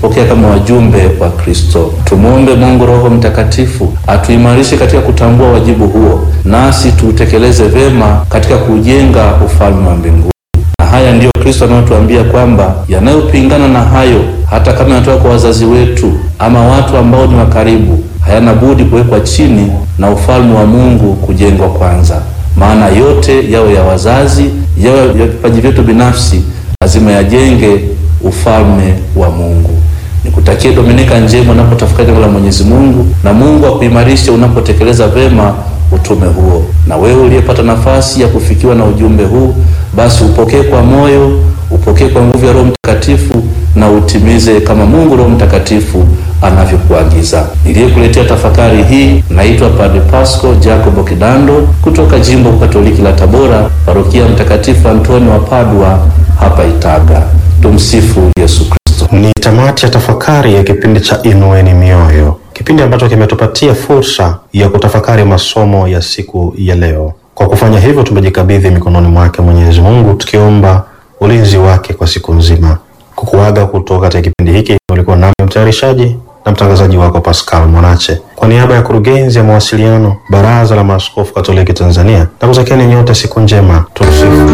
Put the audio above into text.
kutupokea kama wajumbe wa Kristo. Tumwombe Mungu Roho Mtakatifu atuimarishe katika kutambua wajibu huo, nasi tuutekeleze vema katika kujenga ufalme wa mbinguni. Na haya ndiyo Kristo anayotuambia kwamba yanayopingana na hayo, hata kama yanatoka kwa wazazi wetu ama watu ambao ni wa karibu, hayana budi kuwekwa chini na ufalme wa Mungu kujengwa kwanza. Maana yote yawe ya wazazi, yawe ya vipaji vyetu binafsi, lazima yajenge ufalme wa Mungu. Nikutakie Dominika njema unapotafakari neno la Mwenyezi Mungu, na Mungu akuimarishe unapotekeleza vema utume huo. Na wewe uliyepata nafasi ya kufikiwa na ujumbe huu, basi upokee kwa moyo, upokee kwa nguvu ya Roho Mtakatifu na utimize kama Mungu Roho Mtakatifu anavyokuagiza. Niliyekuletea tafakari hii naitwa Padre Pasco Jacobo Kidando kutoka Jimbo Katoliki la Tabora, Parokia Mtakatifu Antoni wa Padua hapa Itaga. Tumsifu Yesu Kristo. Ni tamati ya tafakari ya kipindi cha Inueni Mioyo, kipindi ambacho kimetupatia fursa ya kutafakari masomo ya siku ya leo. Kwa kufanya hivyo, tumejikabidhi mikononi mwake Mwenyezi Mungu, tukiomba ulinzi wake kwa siku nzima. Kukuaga kutoka katika kipindi hiki, ulikuwa nami mtayarishaji na mtangazaji wako Pascal Mwanache, kwa niaba ya kurugenzi ya mawasiliano Baraza la Maaskofu Katoliki Tanzania, na kutakieni nyote siku njema. Tumsifu